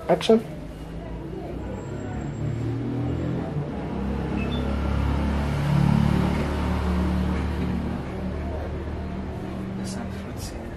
Action. Some fruits here.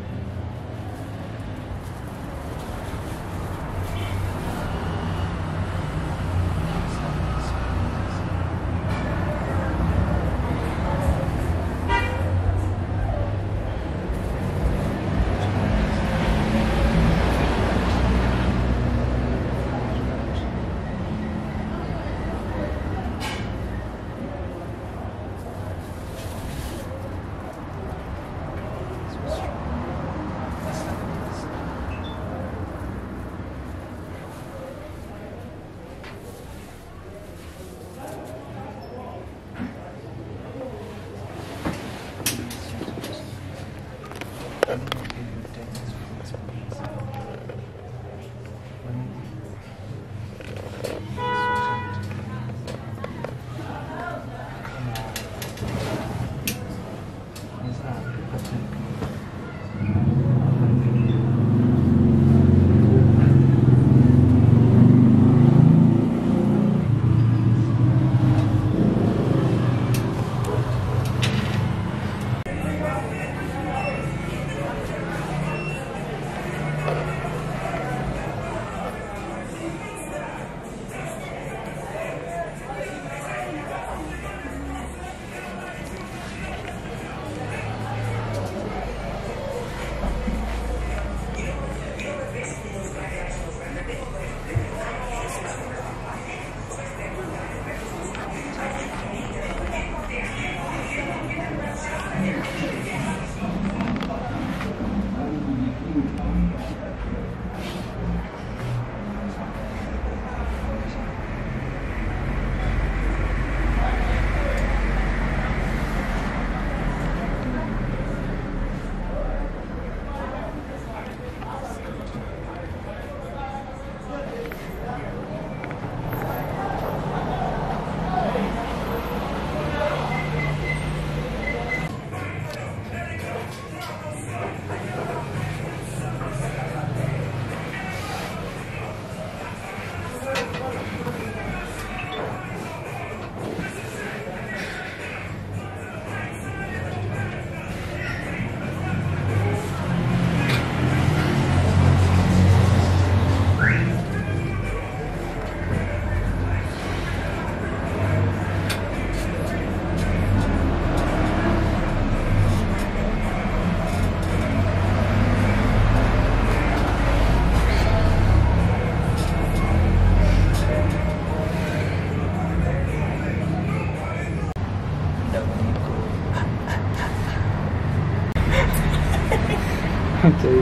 Okay.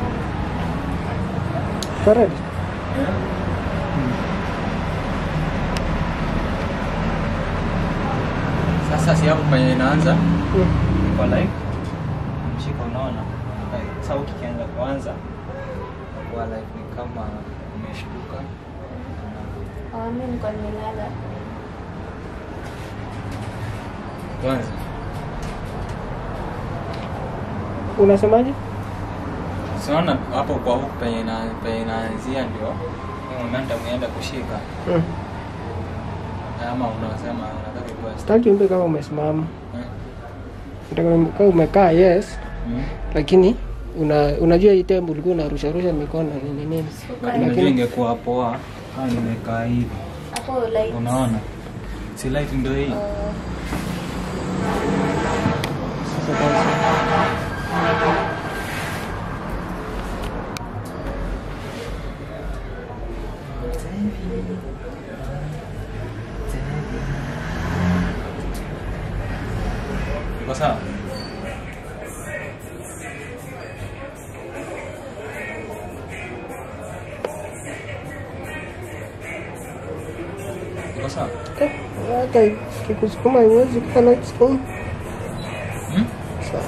Correct. Sasa si hapo penye inaanza Mm. kwa like mshika, unaona like, sasa ukianza kuanza kwa like ni kama umeshtuka Ah, mimi nilikuwa nimelala. kwanza Unasemaje? siona hapo kwa huku penye ina- penye inaanzia ndio hii momentum ienda kushika Mm. ama unasema unataka ikuwa Sitaki umbe kama umesimama. eh? Nataka umbe kama umekaa yes, Mm. lakini una, unajua hii tembo ulikuwa unarusha rusha mikono nini nini. Sikuwa Unajua Lakini- ingekuwa poa kama nimekaa hivi hapo like unaona si light ndio hii uh, Sasa kwanza iko sawa iko sawa eh, hata kikusukuma iwezi kuwa light screen. Hmm? Sawa.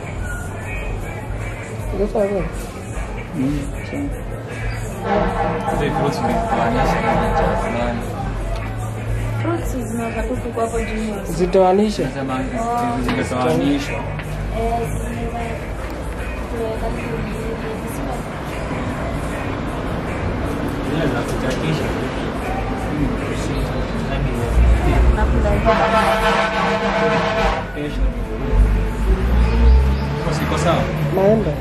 Iko sawa bwana? Hizi fruits zimekuanisha kama cha fulani fruits zinaweza tu kuwa hapo juu. Zitoanishe. nasema zimetoanishwa Eh, zinaweza kuweka tu vizuri. zile za kuchakisha Hadi kesho Uko siko sawa naenda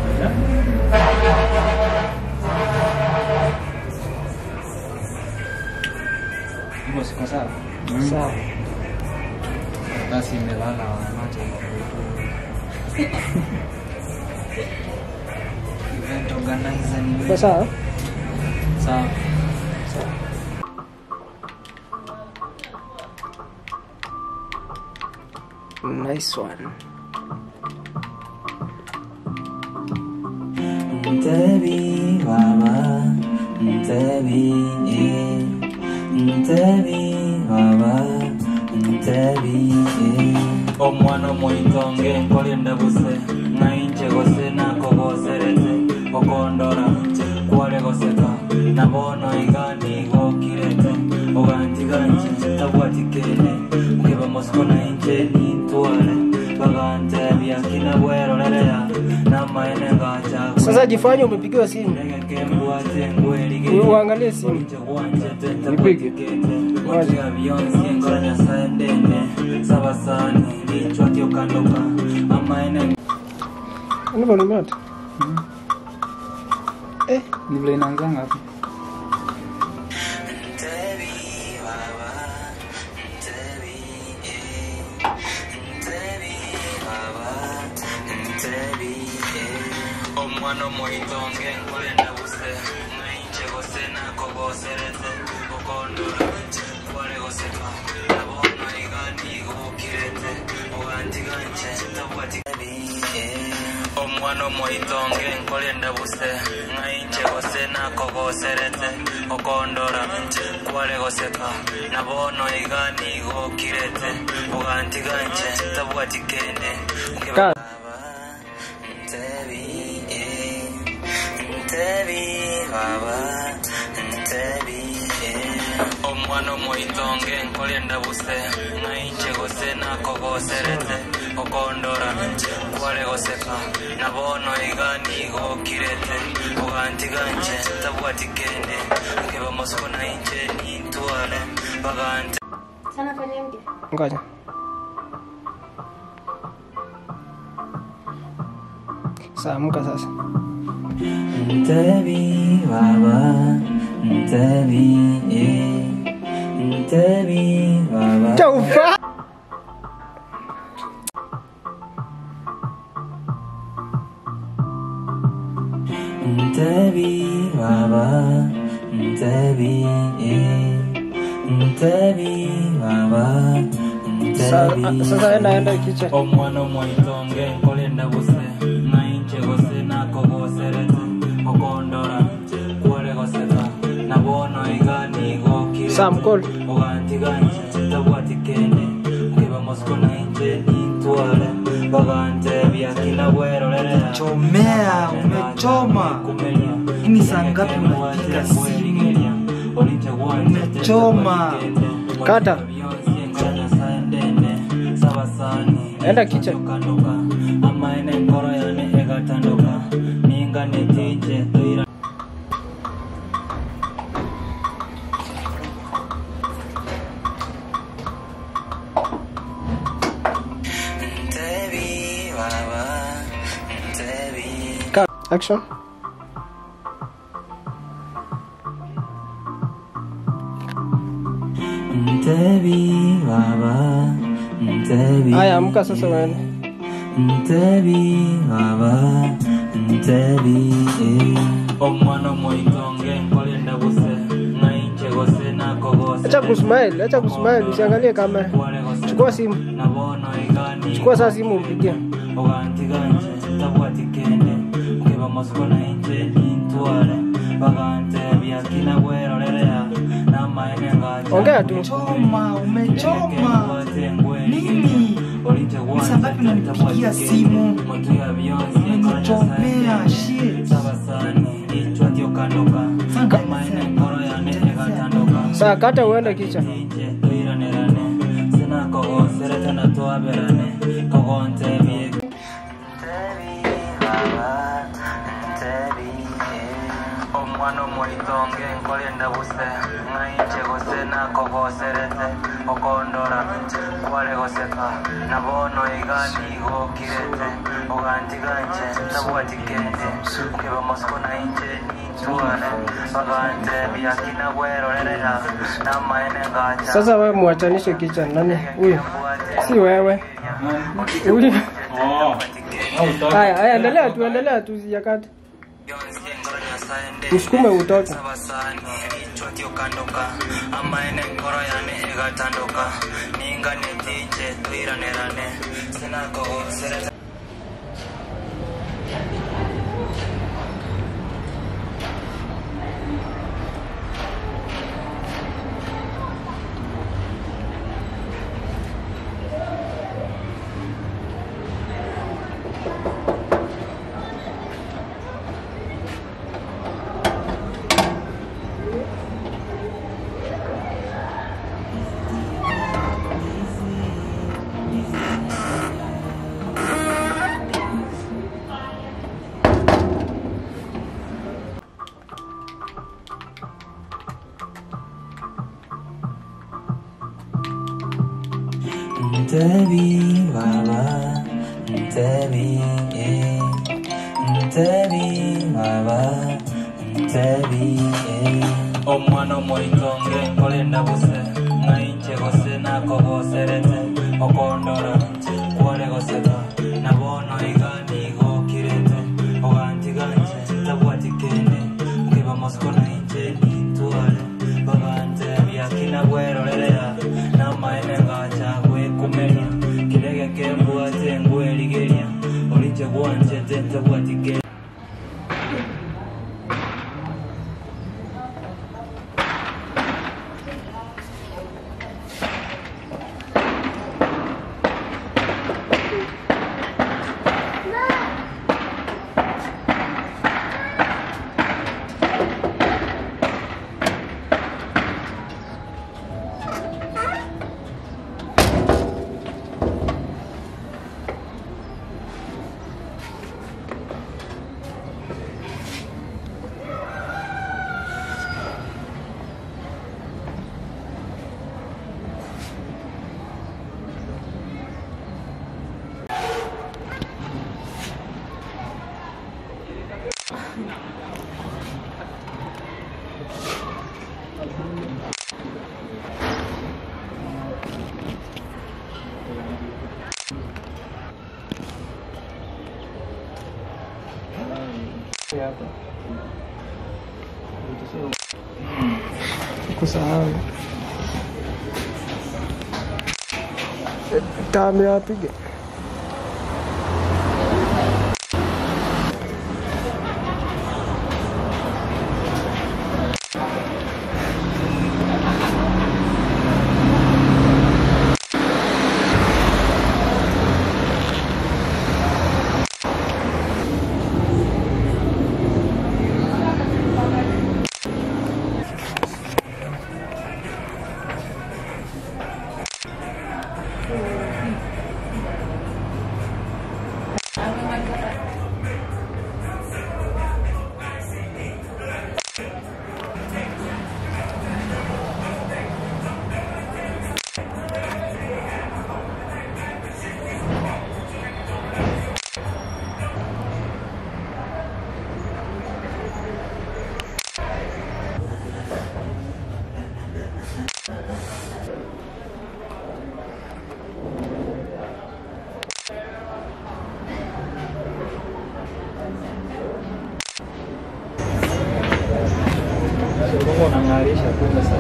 Uko siko sawa sawa basi imelala macho event organizer ni Uko sawa sawa nice one Mtebi baba, mtebi eh, mtebi baba, mtebi eh. Omwana omwitonge nkolinda buse ng'ainche gose nakogoserete okondora kware goseka nabono igani gokirete ogantiganchi tabwatikene nkeba mosiko nainche nintware bagantebia kina bwerorerea namaene ngacha sasa jifanye umepigiwa simu uangalie simu Nipige. sabasani lichwa kiokandoka amaene Ni volume yote eh ni vile inaanzanga hapo omwana omwitonge nkolenda buse ng'ainche gose nakogoserete okondora kware goseka nabono igani gokirete ogantiganche tabwati omwana omwitonge nkolenda buse ng'ainche gose nakogoserete okondora kware goseka nabono igani gokirete ogantiganche tabwati kende Ka- Ntebi, eh, Ntebi, baba, Ntebi, eh. omwana omwitonge nkolyenda buse ng'ainche gose nakogoserete okondora kware goseka nabono igani gokirete ogantiganche tabwatikende nkeba mosiko nainche nintware bagante Sana fanya mke. ngoja saa amka sasa Ntebi baba, Ntebi eh, Ntebi baba. chaufa Ntebi baba, Ntebi eh, Ntebi baba, Sa- Ntebi. sasa enda enda kicha omwana omwitonge nkolenda buse ng'ainche gose nakogoserete okondora kwore goseka nabono igani gokire Sam call. ogantiganche tabwatikende nkiba mosiko nainche nintware bagante byakina bwerorerea Chomea, umechoma. Hii ni saa ngapi unapiga simu? Umechoma. Kata. Enda kitchen. amaene nkoro yane egatandoka ninga netije toira Ntebi baba Ntebi Ka- action Ntebi baba Ntebi haya amka sasa uende Ntebi baba Ntebi eh. omwana omwitonge nkolinda buse ng'ainche gose nakogose acha kusmile acha kusmile usiangalie kamera chukua simu nabono igani chukua saa simu umpigie ogantiganje tabwatikende nkeba mosiko nainche nintware bagante byakina bwerorerea namaene ngacha ongea tu Choma, umechoma. Nini? Ni saa ngapi unanipigia simu? Umenichomea, shit. saa kata uende kicha omwana omwitonge kolenda buse ng'ainche gose nakogoserete okondora kware goseka nabono igani gokirete ogantiganje tabwatikende nkeba mosiko nainche nintware bagante biakina bwerorerera namaene ngacha Sasa wewe muachanishe kicha nani huyu? Si wewe. Uli. Haya, haya endelea tu, endelea tu yakati. Msukume utoke. sabasani kichwa kiokandoka amaene ngoro yane igatandoka ninga netinje twiranirane sinakogoserete Ntebi baba, ntebi eh, ntebi baba, ntebi eh. Omwana omwitonge nkolenda buse ng'ainche gose nakogoserete okondora kwore goseka nabono igani gokirete ogantiganje tabwatikende nkiba mosiko nainche nintware bagante biakina bwerorerera namaene ngacha gwekumeria kirege kembwate ngwerigeria orinche gwanchete tabwatikende Kusahau. Tame apige. unang'arisha tu sasa.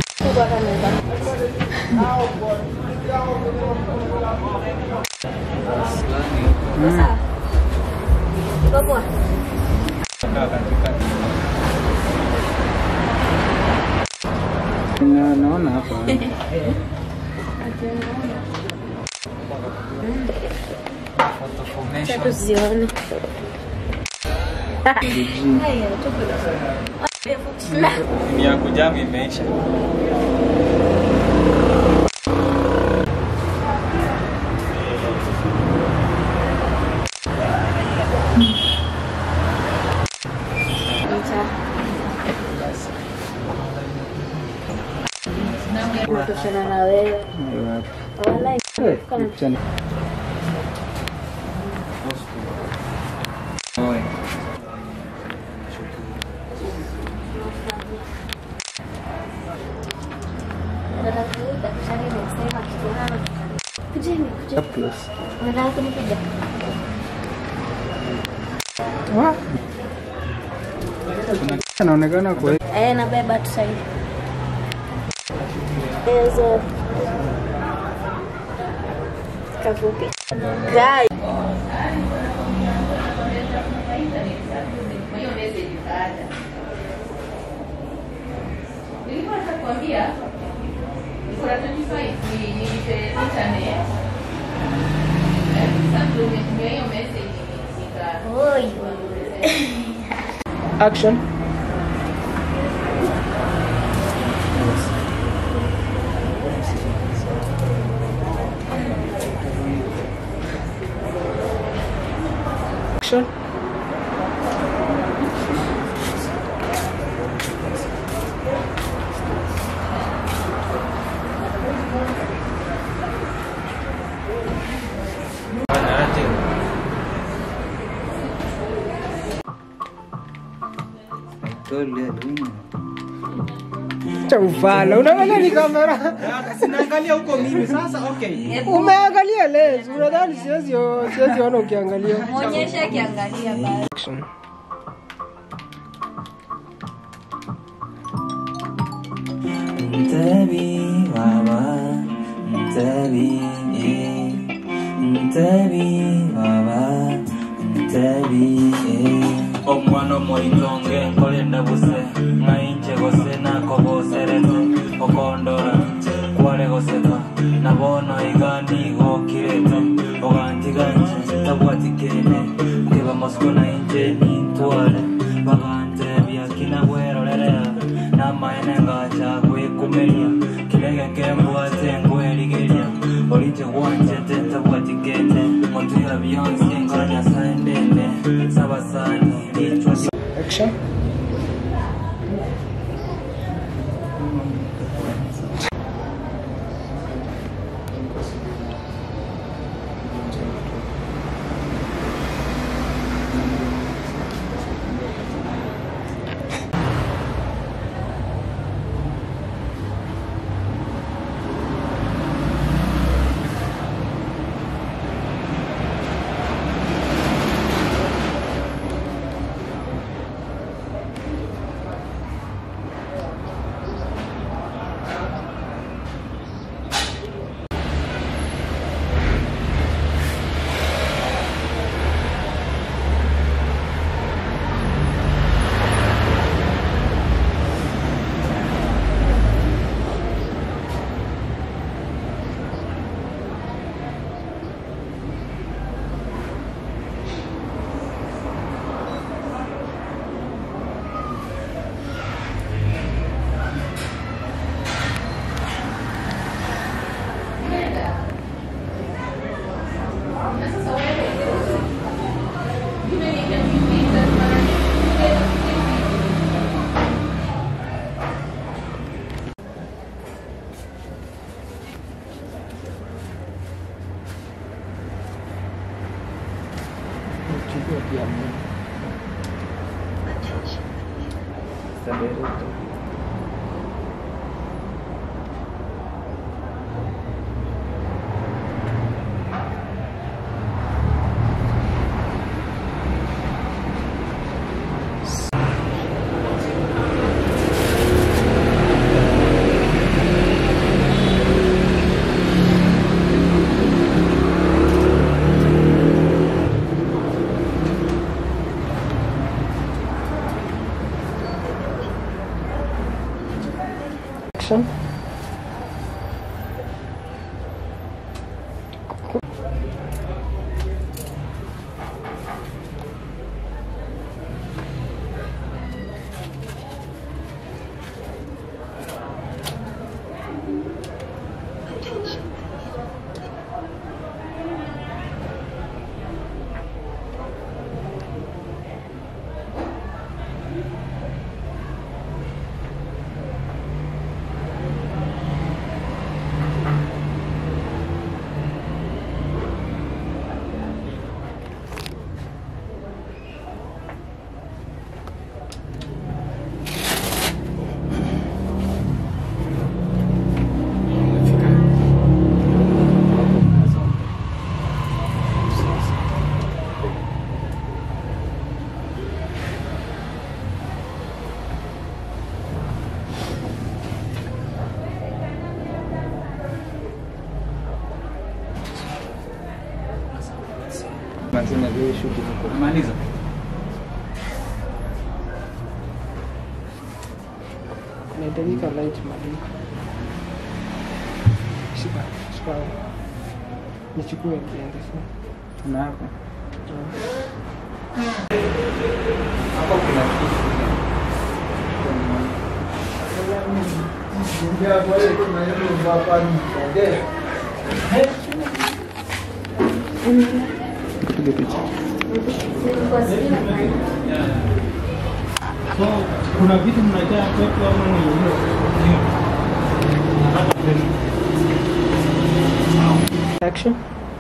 Kaa katikati. Na- naona hapa photo formation. tuzione Ni ya kujamu imeisha. Achana na wewe. Wala kana Oe. dada huyu daktari amesema kijana kujeni kujeni. Unataka kunipiga? anaonekana kwa Eh, nabeba tu sasa hivi. Hizo kafupi. Gai. Nilikuwa nitakwambia kuna 25 ni nilipe internet. Eh, Sasa ndio nimetumia hiyo message nika Oi. action action cha ufala unaangalia ni kamera Sinaangalia huko mimi sasa okay. umeangalia lens unadhani siwezi siwezi ona ukiangalia Muonyeshe akiangalia basi. action Mtebi baba, mtebi eh. Mtebi baba, mtebi eh. Omwana omoitonge nkolenda buse ng'ainche gose nakoboserete okondora kware goseka nabono igandi gokirete ogantiganje tabwatikene nkeba mosiko nainche nintware bagante byakina bwerorerea namaene ngacha gwikumeria kirege kembwate ngwerigeria orinche gwanchete tabwatikene motuya bionse ngora nyasaye ndende sabasani lichwa action action sasa na vile shughuli ziko. Maliza. Inahitajika light madini. Shika, shika. Nichukue niende sasa. Tuna hapa. Hapa kuna kitu. Tupige picha. So kuna vitu mnajaa kwetu ama ni Action.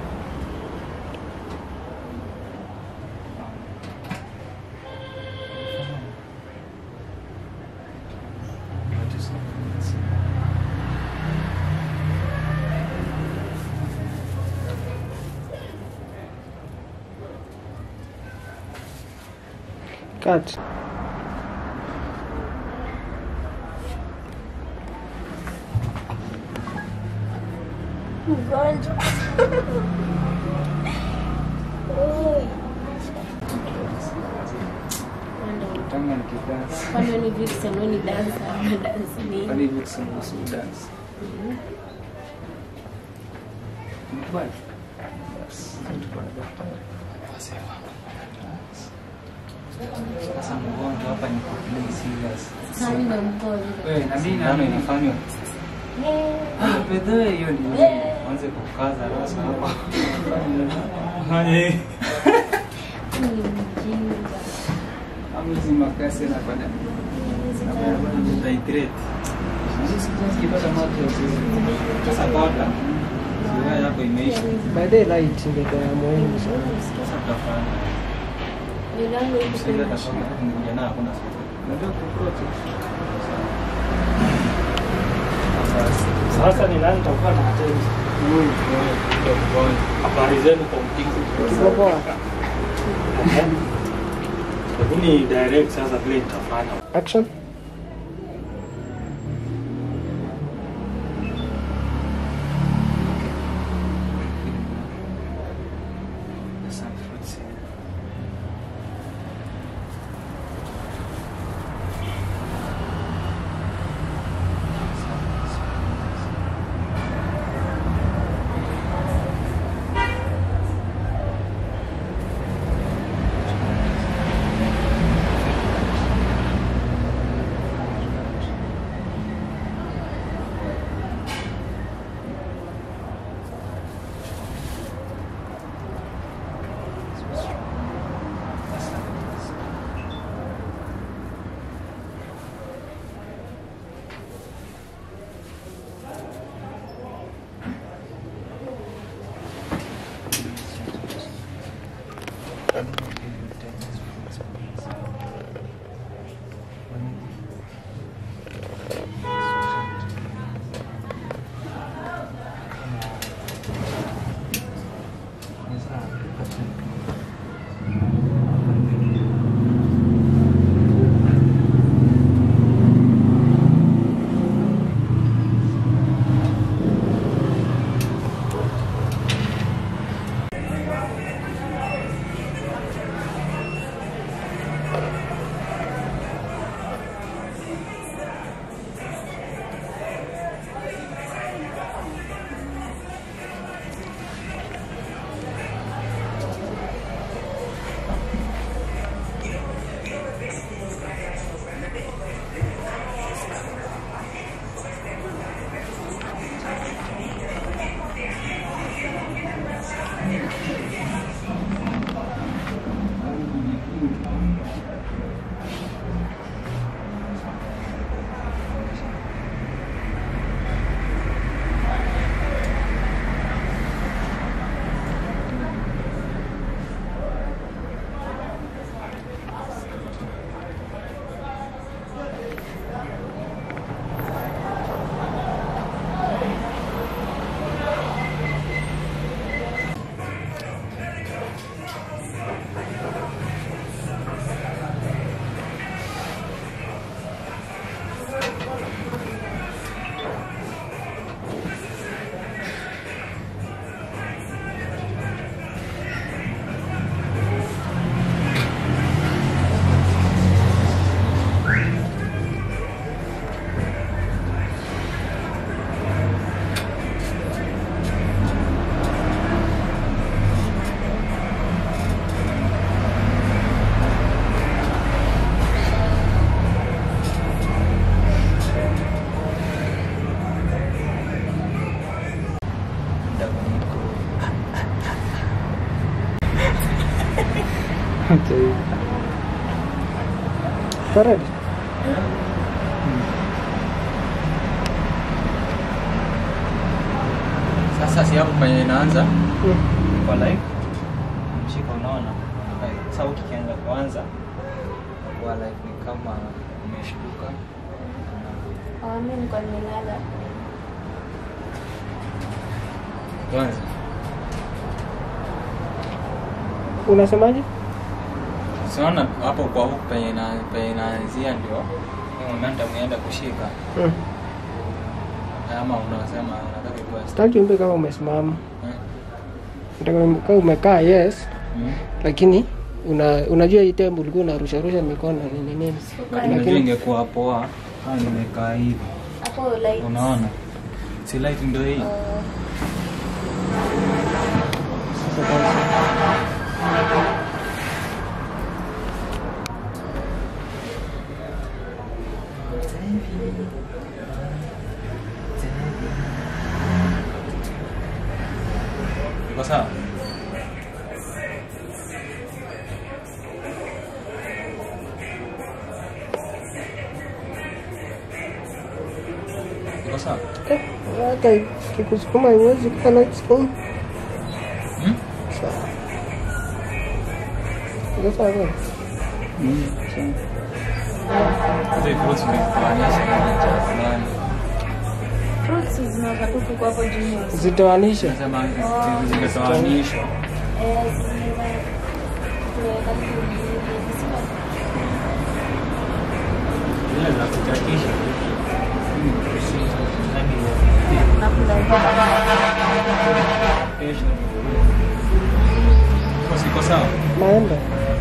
Cut. Mgonjwa. Oi. Kama nikidansi. Kwani ni Vixen, wewe ni dancer, ama dance ni? Kwani hivi kuhusu dance. Nikubali. Basi, tulikuwa na daktari. Sasa mgonjwa hapa ni play serious. Sasa mimi ndo mgonjwa. Wewe na mimi ndio inafanywa. Ah, bedhe hiyo ni anze kukaza rasa hapa. Haye. Mimi ni mjinga. Amzi makasi na kwenda. Hydrate. Sijapata maji ya kunywa. Sasa bota. Siwa yako imeisha. Baadaye light ndio ya muhimu sana. Sasa tutafanya. Milango iko Msingi kwenye atafanya kuingia na hakuna siku. Ndio kuprote. Sasa ni nani takuwa na attend? Habari zenu kwa mpigo. Tuko poa. Hebu ni direct sasa vile nitafanya. Action. Some fruits here. Acha hivi. Alright. Sasa si hapo penye inaanza Mm. kwa live mshika, unaona like, sauti ikianza kuanza kwa live ni kama umeshtuka Ah, mimi nilikuwa nimelala. kwanza Unasemaje? siona hapo kwa huku penye ina- penye inaanzia ndio hii momentum ienda kushika Mm. ama unasema unataka kuwa Sitaki umbe kama umesimama. Eh? Nataka kama umekaa yes, Mm. lakini una, unajua hii tembo ulikuwa unarusha rusha mikono na nini nini. Unajua Lakini ingekuwa poa kama nimekaa hivi Hapo like unaona si light ndio hii uh, sasa kwanza iko sawa iko sawa eh, hata kikusukuma iwezi kuwa light skin. Hmm? Sawa. Iko sawa kweli? Hizo fruits nimekuanisha kwenye cha fulani fruits zinaweza tu kuko hapo juu. Zitoanishe. nasema zimetoanishwa Eh, zinaweza kuweka tu visima. zile za kuchakisha Nakula siko sawa Maembe.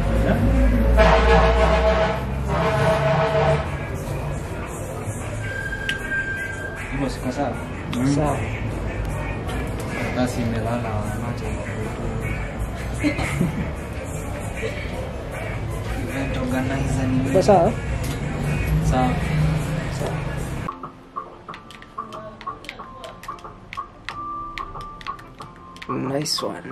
hivyo siko sawa Sawa. basi imelala macho event organizer ni Iko sawa? sawa Nice one.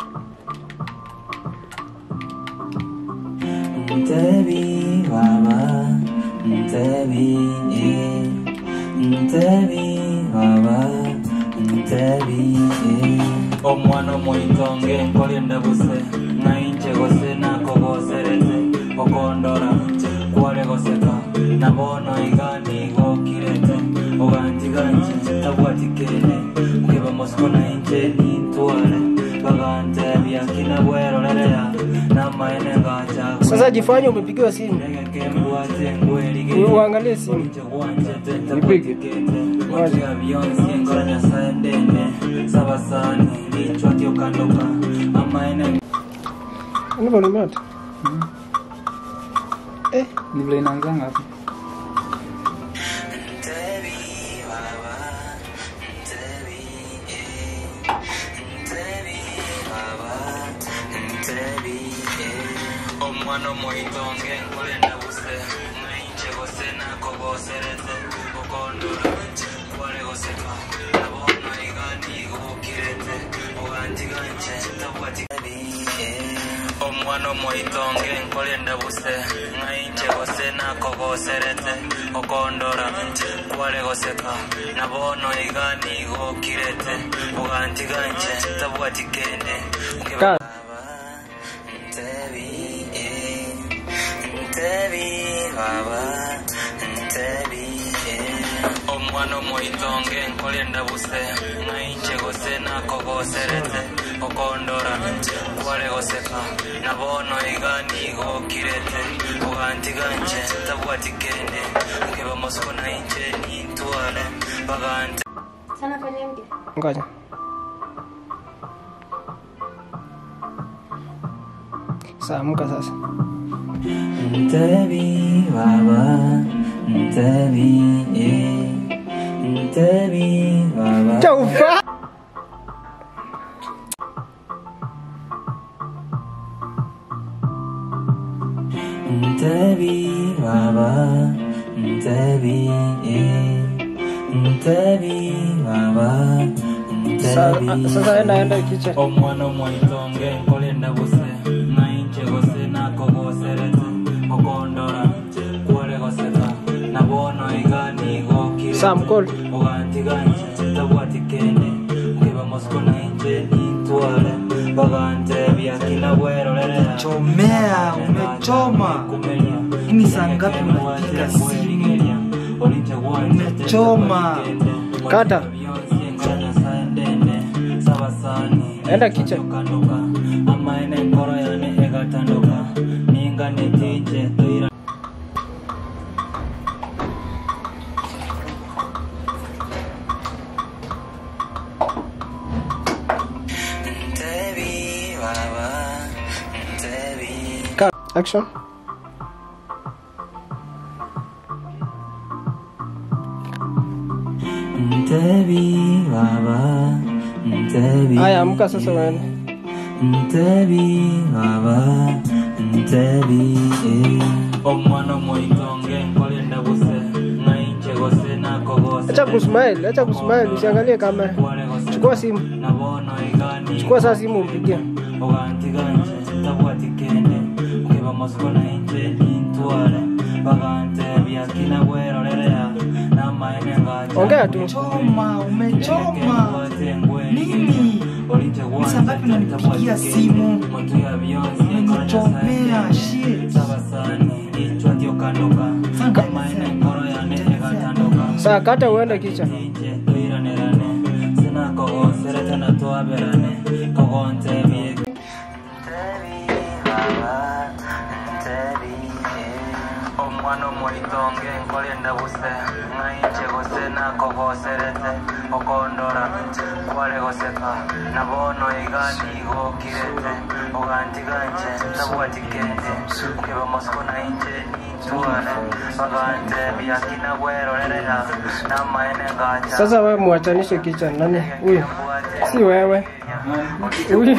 Mtebi baba, mtebi eh, mtebi baba, mtebi eh. omwana moitonge nkolinde buse ng'ainche gose nakogoserete okondora kware goseka nabono igani gokirete ogantiganchi tabwatikene ngiba mosiko nainche nintware bagante byakina bwerorerea namaene ngacha Sasa jifanye umepigiwa simu. U- Uangalie simu. Nipige. sabasani vichwa kiokandoka amaene Ndivyo nimeota. Eh, ni vile inaanzanga hapo omwana omoitonge nkolenda buse ng'ainche gose nakogoserete okondora kware goseka nabono igani gobokirete ogantiganche tabwatikabi omwana omoitonge nkolenda buse ng'ainche gose nakogoserete okondora kware goseka nabono igani gobokirete ogantiganche tabwatikende Ka- Ntebi, eh, Ntebi, baba, Ntebi, eh. omwana omoitonge nkolenda buse ng'ainche gose nakogoserete okondora kware goseka nabono igani gokirete ogantiganche tabwatikende ngiba mosiko nainche nintware bagante Sana fanya mke. ngoja. Sasa amka sasa. Ntebi baba, Ntebi eh, Ntebi baba. Chaufa. Ntebi baba, Ntebi eh, Ntebi baba, Sa- Ntebi. Sasa enda enda kitchen. omwana omwaitonge nkolenda buse nainche gose na Sam Cole. ugantiganje tabwatikende kwiba mosco nainje nintwale baganje byakina bwerorerera Chomea, umechoma. Hii ni saa ngapi unapiga simu? Umechoma. Kata. Enda kitchen. amaene nkoro yane egatanduka ninga netije toira Ntebi baba Ntebi Cut. Action. Ntebi baba Ntebi Haya, amka sasa wewe. Ntebi baba Ntebi Omwana mwitonge nkolenda buse Ngainche gose nako gose Acha kusmile, acha kusmile, usiangalie kamera. Chukua simu. Nabono igani Chukua sasa simu umpigie. ogantiganje tabwatikende kwiba mosiko nainje nintwale bagante byakina bwerorerera namaene ngacha Ongea tu. Choma, umechoma. Nini? Ni saa ngapi unanipigia simu? Umenichomea, shit. Sasa kata uende kicha. omwana omwolitonge nkolenda buse ng'ainche gose nakogoserete okondora kwale goseka nabono igani gokirete ogantiganje tabwatikende kwiba mosiko nainche nitwale bagante byakina bwerorerera namaene ngacha Sasa wewe muachanishe kicha nani? Huyu. Si wewe. Huyu.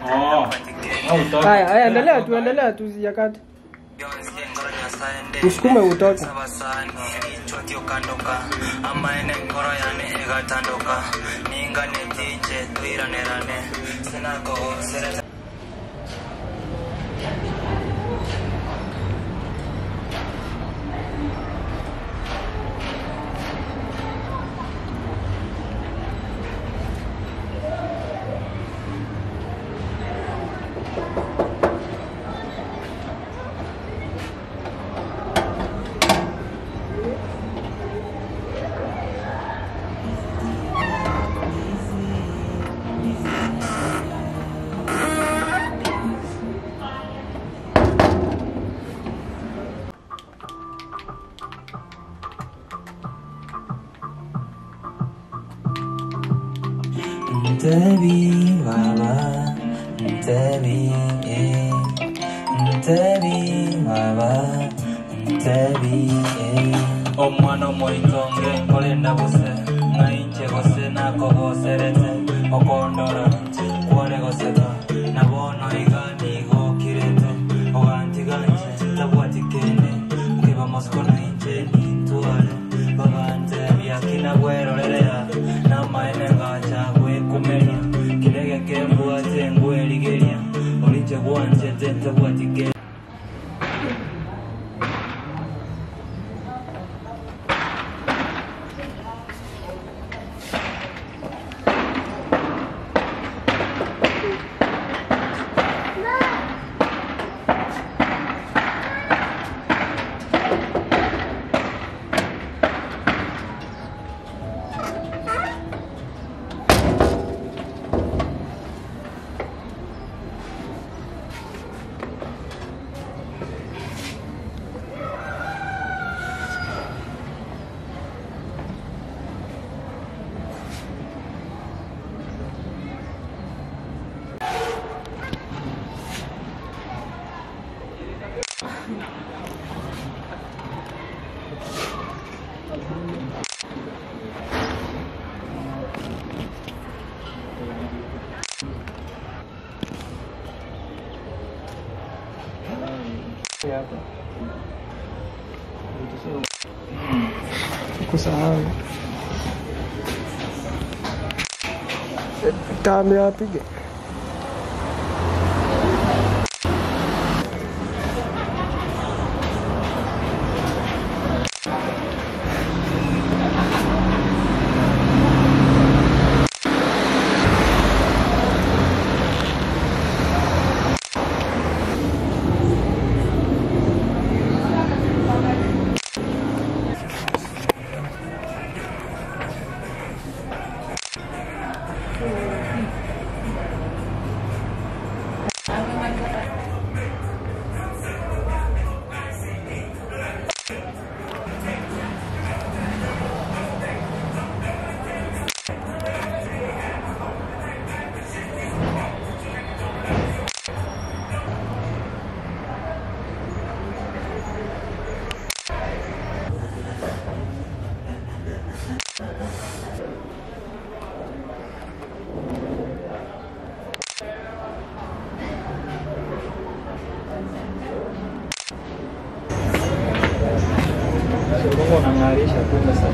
Haya, haya endelea tu, endelea tu sijakata. Usukume utoke. sabasani kichwa kiokandoka amaene nkoro yane egatanduka ninga netije twiranirane sinakogoserete Ntebi baba Ntebi eh Ntebi baba Ntebi eh Omwana omwolitonge nkolenda buse ng'ainche gose nakogoserete okondora kwale goseka nabono igani gokirete ogantiganje tabwatikende kwiba mosiko nainche nintwale bagante byakina bwerorerera namaene ngacha gwekumenya kirege kembwate ngwerigeria olinche gwanje tetabwatikende Kusahau. Kaambia apige. Ng'arisha tu sasa.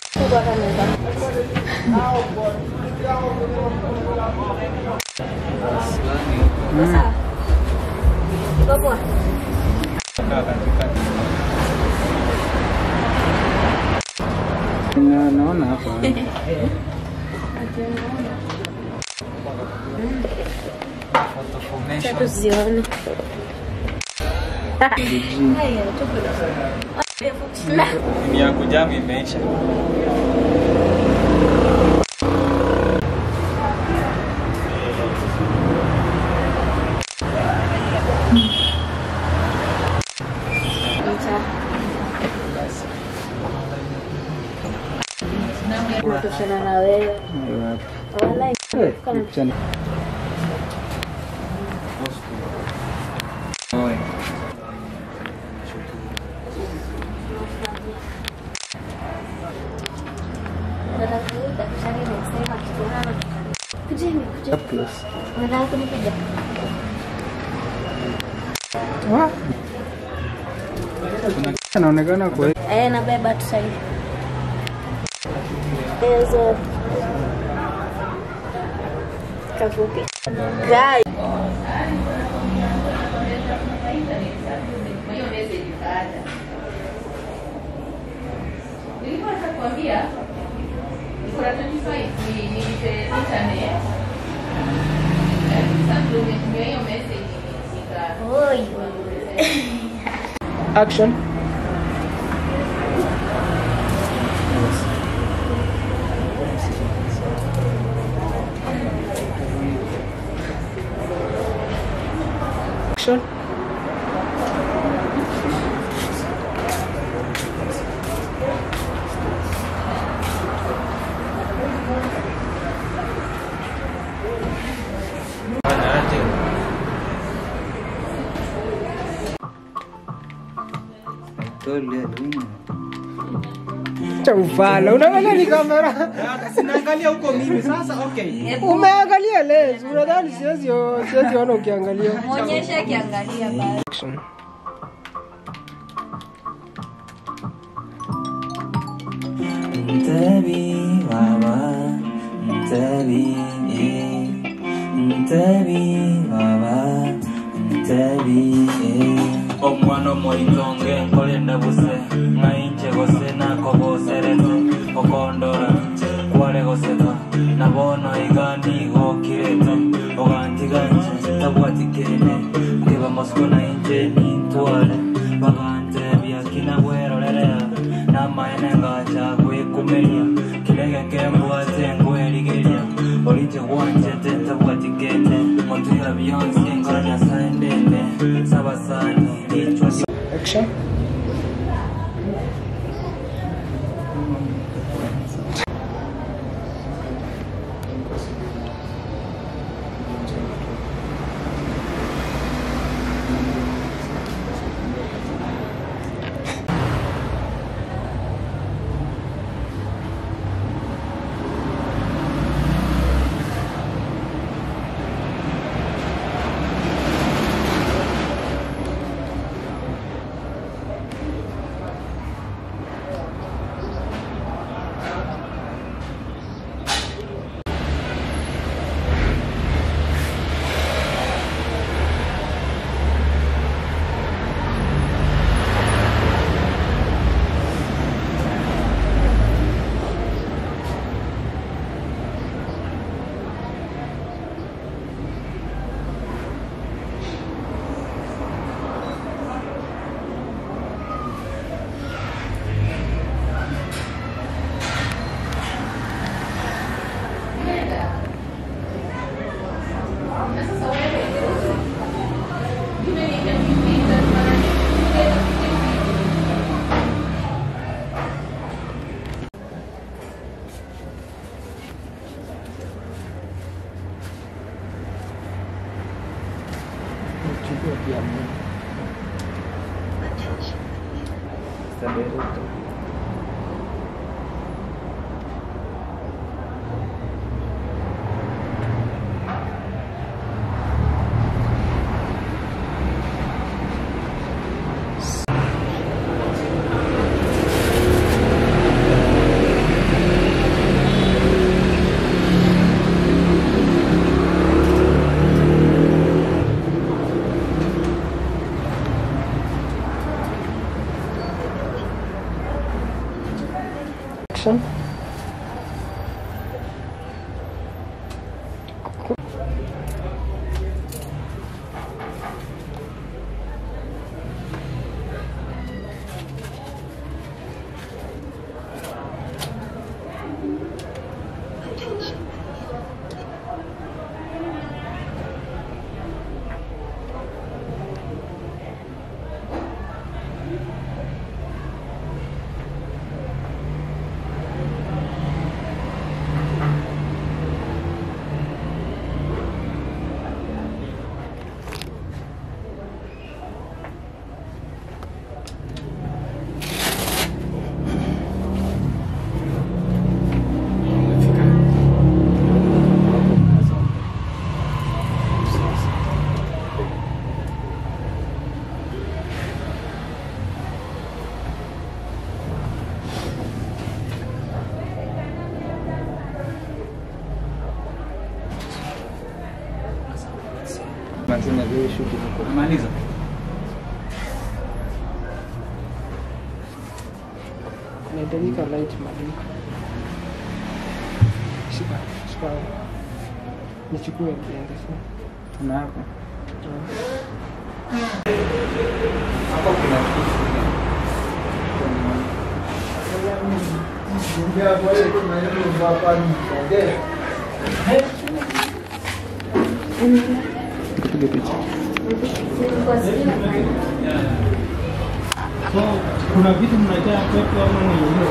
Kaa katikati. Na- naona hapa Photo formation. tuzione Ni ya kujamu imeisha. natoshana na wewe wala picha ni- Oe. plus. Unataka kunipiga? Wa? anaonekana kwa Eh, nabeba tu sasa hivi. Hizo kafupi. Guys, Kwa hiyo message ikaja. Nilikuwa nataka kuambia niko na 25 ni nilipe internet. Eh, Sasa ndio nimetumia hiyo message nika oi. action action cha ufala unaangalia ni kamera Sinaangalia huko mimi sasa. Okay. umeangalia lens unadhani siwezi siwezi ona ukiangalia Muonyeshe akiangalia basi. action Mtebi baba, mtebi eh. Mtebi baba, mtebi eh. Omwana omwaitonge nkolenda buse ng'ainje gose nakogoserete okondora kware goseka nabono igandi gokirete ogantiganje tabwatikene nkeba mosiko nainje nintware bagante byakina bwerorerea namaene ngacha gwikumeria kirege kembwate ngwerigeria orinje gwanjete tabwatikete montuyora biyonse ngora nyasaye ndende sabasani nicwa action na sasa wewe umeniambia kupita mara nyingi chukua pia mimi Action. Mazina vile shughuli iko. Maliza. Inahitajika light madini. Shika, shika. Nichukue niende sasa. Tuna hapo. Hapo kuna kitu. Tupige picha. kuna vitu mnajaa kwetu ama mwenyewe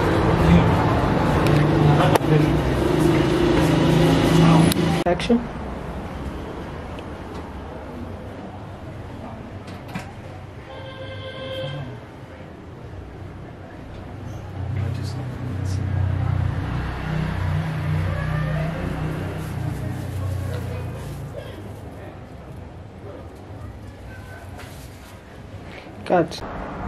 Action. Cut.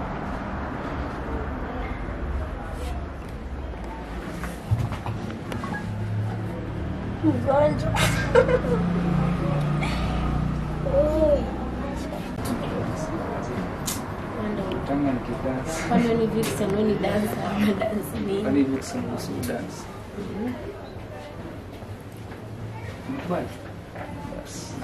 Mgonjwa. Kama nikidansi. Kwani ni Vixen, wewe ni dancer ama dance ni? Kwani hivi kusema usi dance. Mkubali. Basi.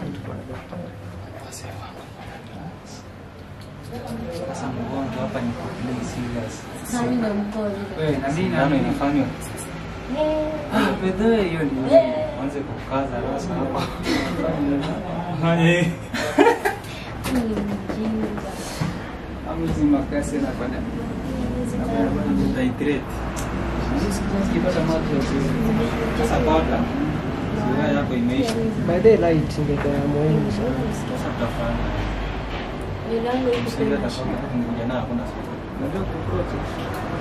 Sasa mgonjwa hapa ni play serious. Sasa mimi ndo mgonjwa. Wewe na nini ndio inafanywa? Ah, bedhe hiyo ni anze kukaza rasa hapa. Haye. Mimi ni mjinga. Amuzi makasi na kwenda. Hydrate. Sikipata maji ya kunywa. Sasa bota. Siwa yako imeisha. By the light ndio ya muhimu sana. Sasa tutafanya. Milango iko Sasa kwenye tutakuja kuja na hakuna swali. Unajua kuprocess.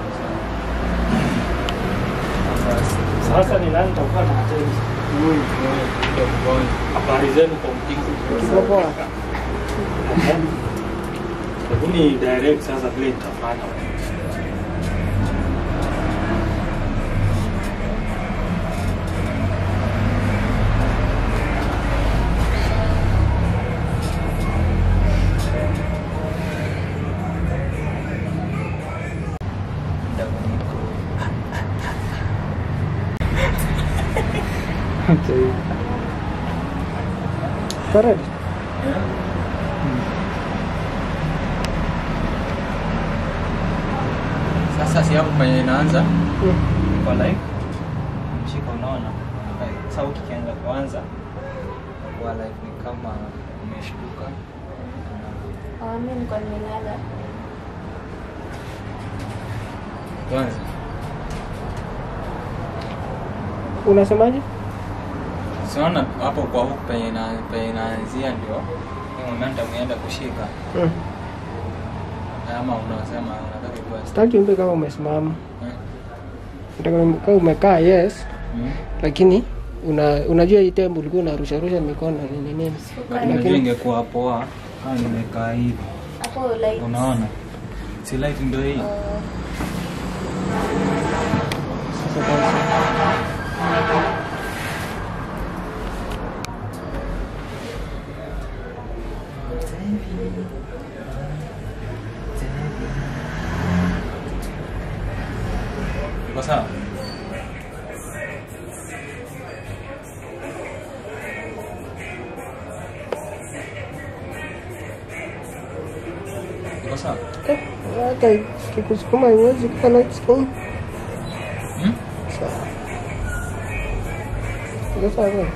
sasa ni nani takuwa na attention habari zenu kwa mpigo Kiko poa. hebu ni direct sasa vile nitafanya Correct. Sasa si hapo penye inaanza Mm. kwa like mshika, unaona Like, sauti ikianza kuanza kwa like ni kama umeshtuka Ah, mimi nilikuwa nimelala. kwanza Unasemaje? siona hapo kwa huku penye ina- penye inaanzia ndio hiyo momentum ienda kushika Mm. ama unasema unataka kuwa Sitaki umbe kama umesimama. eh? Nataka umbe kama umekaa yes, Mm. lakini una, unajua hii tembo ulikuwa unarusha rusha mikono nini nini. Lakini unajua ingekuwa poa kama nimekaa hivi Hapo like unaona si light ndio hii uh, Sasa basi. iko sawa Iko sawa? Eh, hata kikusukuma iwezi kuwa na sukuma. Hmm? Sawa. Iko sawa kweli?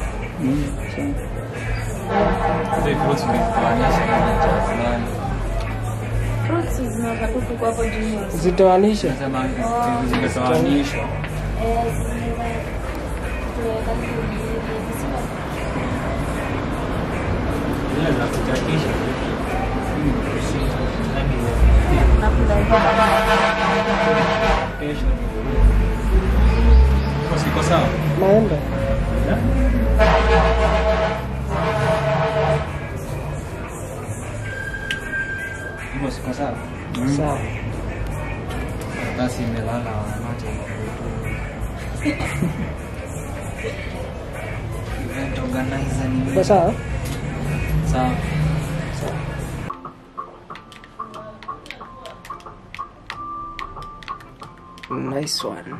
Hizo fruits umezitoanisha na cha fulani. Fruits zinaweza kutu hapo juu. Zitoanishe. Nasema zimetoanishwa. Eh, zinaweza tuweka visiwa. Zile za kuchakisha. Na kuna Kesho. Iko siko sawa? Naenda. Iko siko sawa? Sawa. Basi imelala wanamacho. Event organizer ni Iko sawa? sawa. Nice one.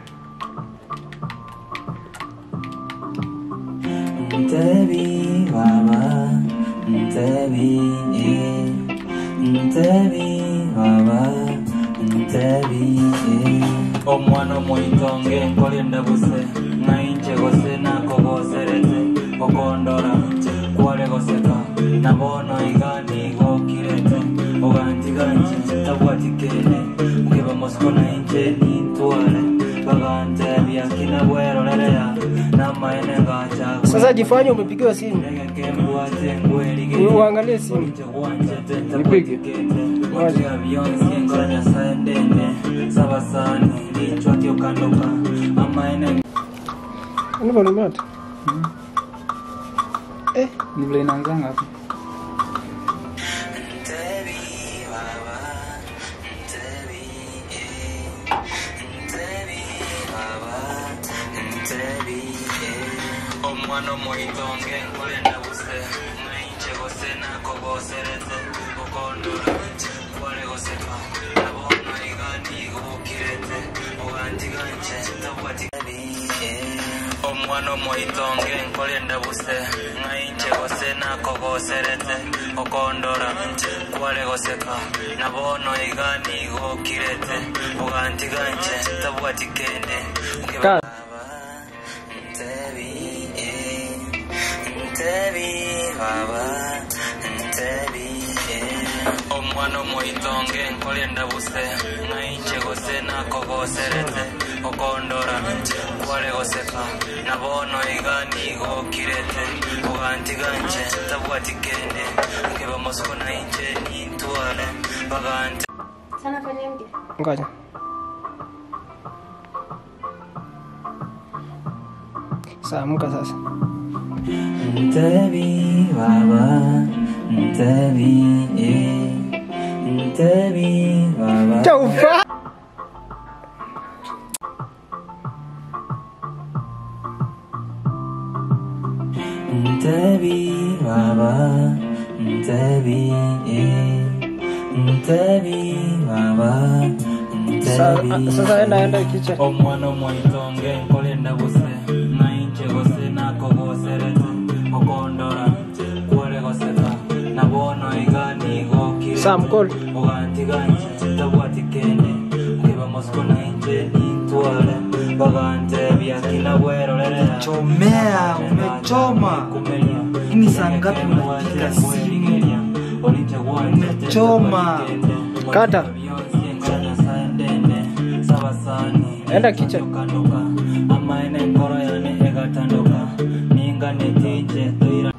Mtebi baba, mtebi eh. Mtebi baba, mtebi eh. omwana omwitonge nkolinda buse ng'ainche gose nakogoserete okondora kware goseka nabono igani gokirete ogantiganchi tabwatikene ngiba mosiko nainche nintware bagante byakina bwerorerea namaene ngacha Sasa jifanye umepigiwa simu. Uangalie simu. Nipige. Ngoja. Ni volume yote. Eh, Ni vile inaanzanga hapo. omwana omwitonge nkolenda buse ng'ainche gose nakogoserete okondora kware goseka nabono igani gobukirete ogantiganche tabwatikabi omwana omwitonge nkolenda buse ng'ainche gose nakogoserete okondora kware goseka nabono igani gobukirete ogantiganche tabwatikende Kaa. omwana omwitonge nkolyenda buse ng'ainche gose nakogoserete okondora kware goseka nabono igani gokirete ogantiganche tabwatikende nkeba mosiko nainche nintware bagante sana fanya mke. ngoja. Sawa, amka sasa. Mtebi baba, mtebi eh, mtebi baba. Chaufa. Mtebi baba, mtebi eh, mtebi baba, Sa- mtebi. Sasa enda enda kitchen. omwana omwitonge nkolinda buse ng'ainche gose nakogoserete okondora kware goseka nabono igani gokire Sam call. ogantiganche tabwatikende ngiba mosiko nainche nintware bagante byakina bwerorerea Chomea, umechoma. Hii ni saa ngapi unapiga simu? Umechoma. Kata. Enda kitchen. amaene nkoro yane egatanduka ninga netije toira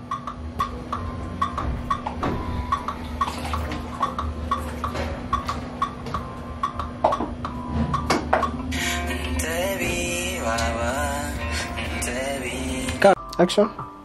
Ntebi baba Ntebi Kaa. Action.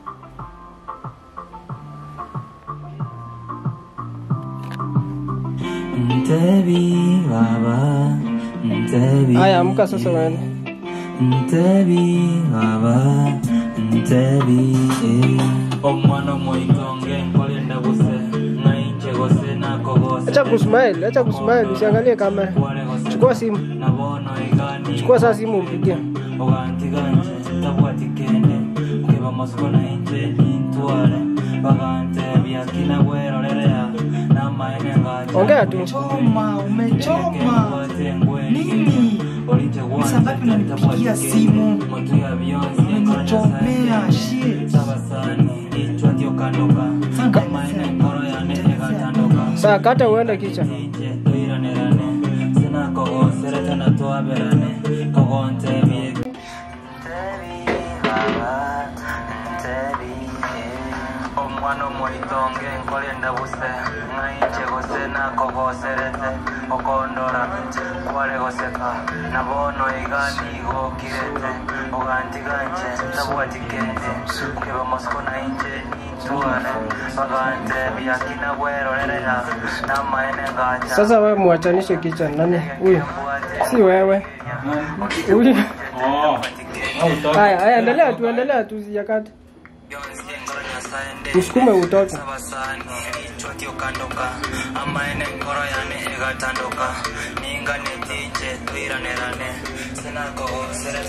Ntebi baba Ntebi Haya, amka sasa uende. Ntebi baba Ntebi omwana omwitonge nkolinda buse ng'ainche gose nakogose Acha kusmile, acha kusmile, usiangalie kamera. Chukua simu. nabono igani Chukua sasa simu umpigie. ogantiganje tabwatikende ngiba mosiko nainche nintware bagante byakina bwerorerea Ongea tu. Choma, umechoma. Nini? Ni saa ngapi unanipigia simu? Umenichomea shit. Saa kata uende kicha. omwana omwitonge nkolenda buse ng'ainche gose nakogoserete okondora kware goseka nabono igani igokirete ogantiganje tabwatikende keba mosiko nainche nitware bagante byakina bwerorerera namaene ngacha Sasa wewe muachanishe kicha nani? Huyu. Si wewe. Huyu. Haya, haya endelea tu, endelea tu sijakata. Usukume utoke. sabasani ichwatio kandoka amaene ngoro yane egatandoka ningane tinje twiranerane sinakogoserete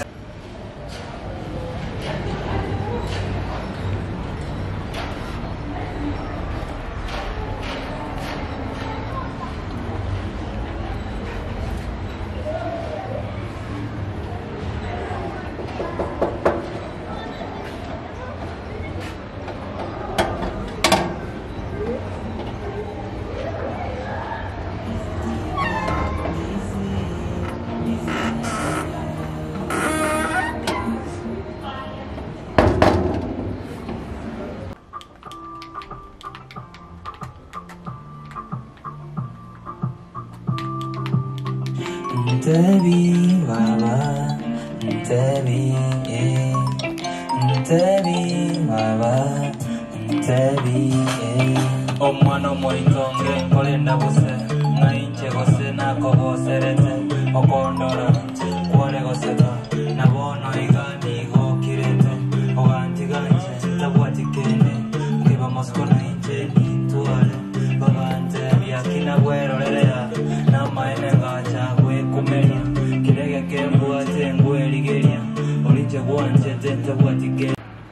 Ntebi baba, ntebi eh. Ntebi baba, ntebi eh. omwana omwitonge nkolenda buse ng'ainche gose nakogoserete okondora kwore goseka nabono igani igokirete ogantiganje tabwatikende kiba mosiko nainche nitware bagante byakina bwerorerera namaene ngacha gwekumeria kirege kembwate ngwerigeria orinche gwanchete tabwatikende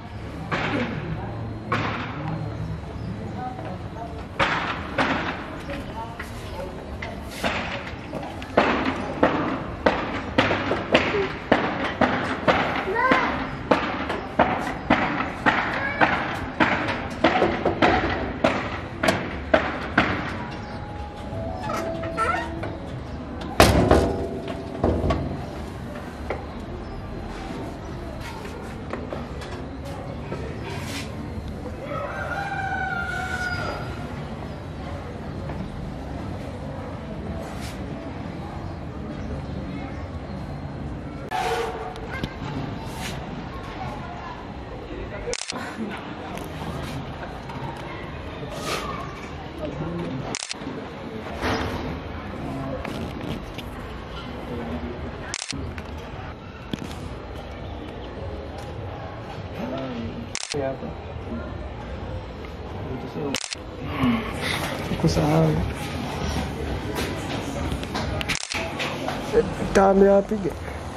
Kusahau. Tambe apige.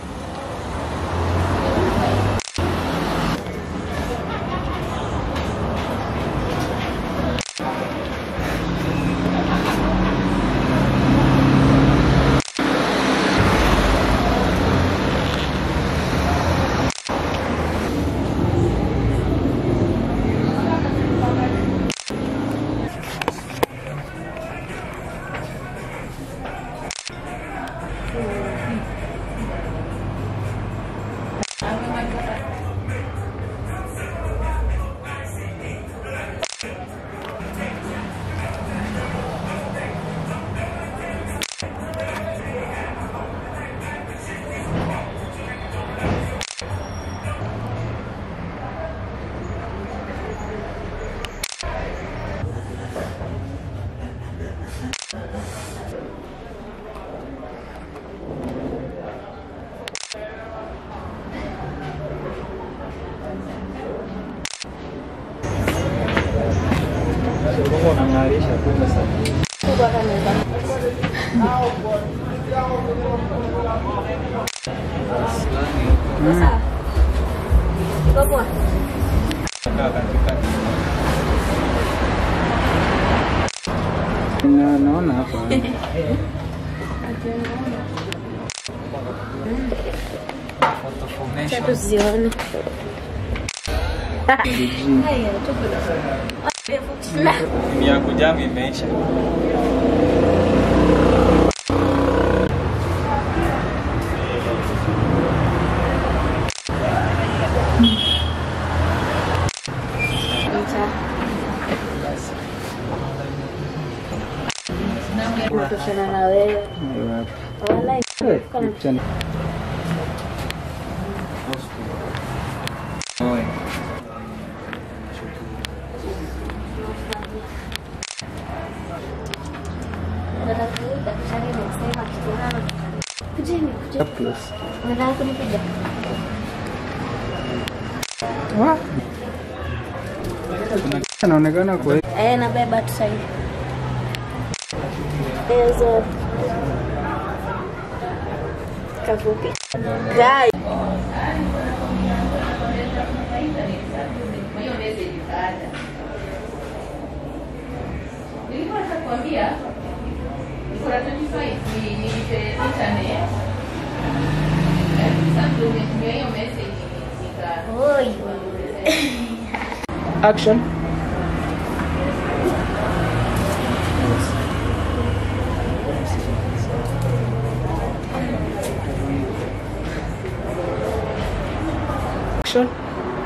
Ulikuwa unang'arisha kumbe sasa. Kaa katikati. Na- naona hapa Acha tuzione. Haya, tuko na Mimi yangu jamu imeisha. mcha. Natoshana na wewe. Wala kama daktari amesema kitana. Kujeni, kujeni. Unataka kunipiga? anaonekana kwa Eh, nabeba tu sasa. Hizo kafupi. Guys, Kwa hiyo message ikaja. Nilikuwa nataka kuambia niko na 25 ni nilipe internet. Eh, Sasa ndio nimetumia hiyo message nika oi. action action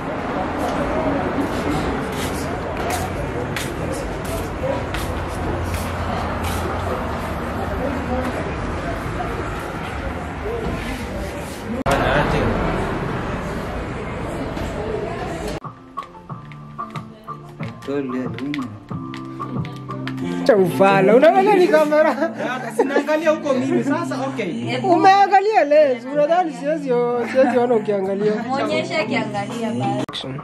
cha ufala unaangalia ni kamera Sinaangalia huko mimi sasa. Okay. umeangalia lens unadhani siwezi siwezi ona ukiangalia Muonyeshe akiangalia basi. action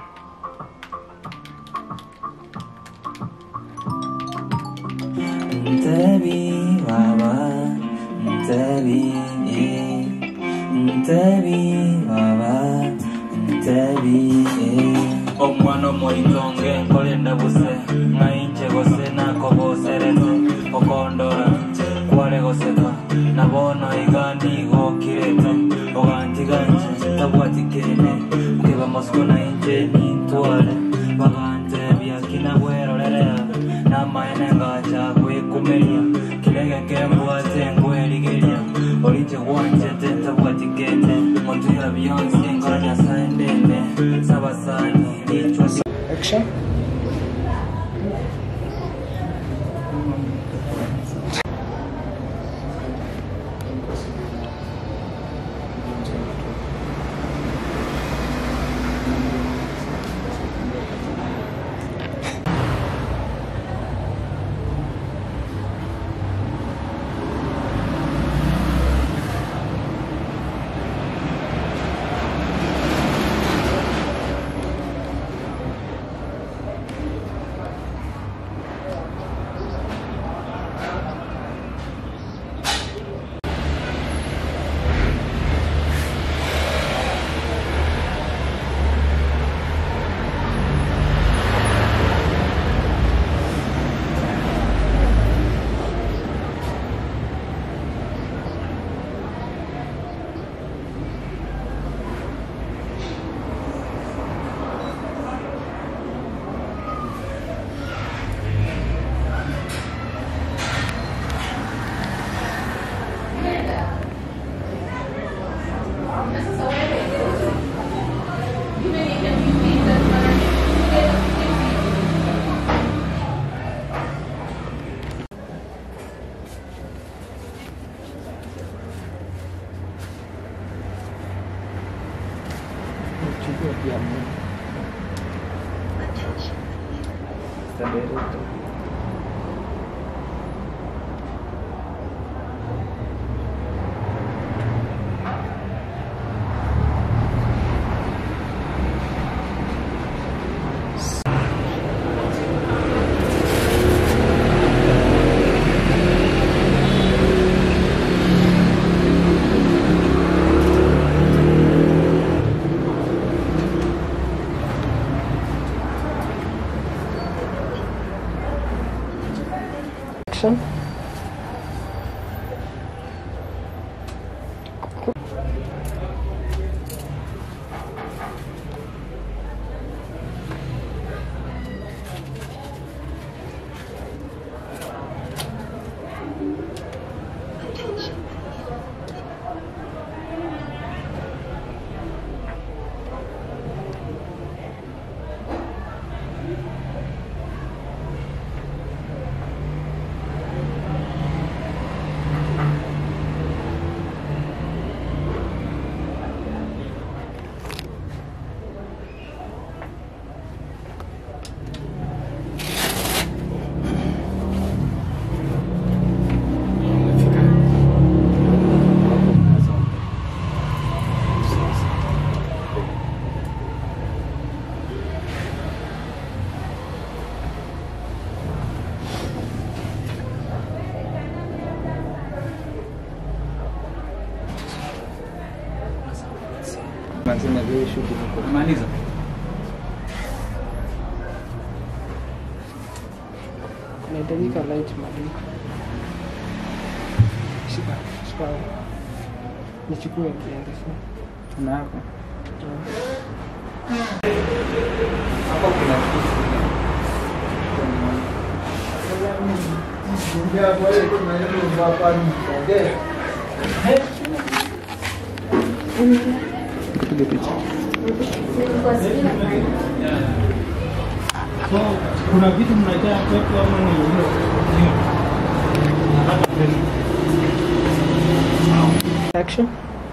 Mtebi baba, mtebi eh. Mtebi baba, mtebi eh. omwana omwaitonge nkolenda buse ng'ainche gose nakoboserete okondora kware goseka nabono igandi gokirete ogantiganje tabwatikene nkeba mosiko nainche nintware bagante byakina bwerorerea namaene ngacha gwikumeria kirege kembwate ngwerigeria orinche gwanchete tabwatikene motwira byonse nkora nyasaye ndende sabasani lichwa action na sasa wewe umeniambia vipi lazima chukua pia mimi Nasema vile shughuli iko. Umaliza. Inahitajika light mali. Shika, shika. Nichukue niende sasa. Tuna hapo. Hapo kuna kitu. Tupige picha. Kuna vitu mnajaa kwetu ama ni hiyo? Action.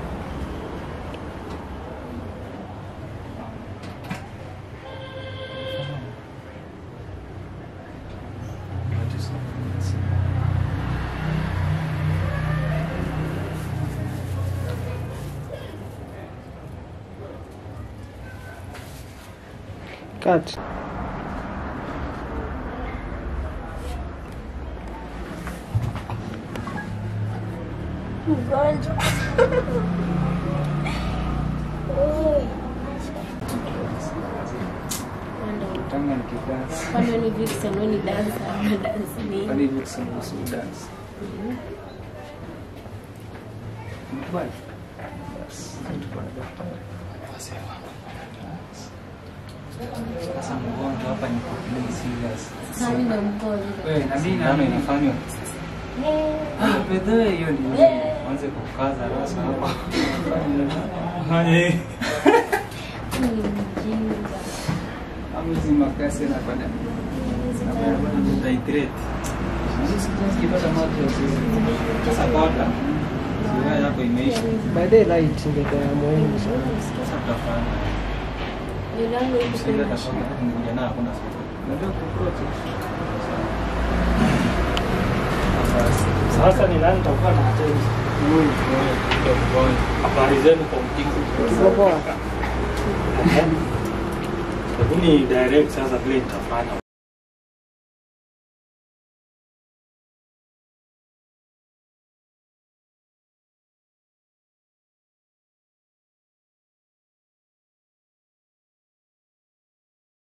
Cut. Mgonjwa. Tanga nikidansi. Kwani ni Vixen, wewe ni dancer ama dance nini? Kwani hivi kusema kuhusu dance? Mkubali. Basi, tuko na daktari. Sasa mgonjwa hapa ni play serious. Sasa mimi ndo mgonjwa. Wewe na mimi na inafanywa. Ah, bedhe hiyo ni mwanze kukaza rasa hapa. Hani. Mimi ni mjinga. Amuzi makasi na kwenda. Na wewe bado hydrate. Sikipata maji ya sisi. Sasa bota. Siwa yako imeisha. By the light ndio ya muhimu sana. Sasa tutafanya. Milango iko Msingi kwenye atasoma kuja na hakuna sasa. Ndio kukote. Sasa ni nani takuwa na attend? Habari zenu kwa mjingo. Kiboboa. Hebu ni direct sasa vile nitafanya.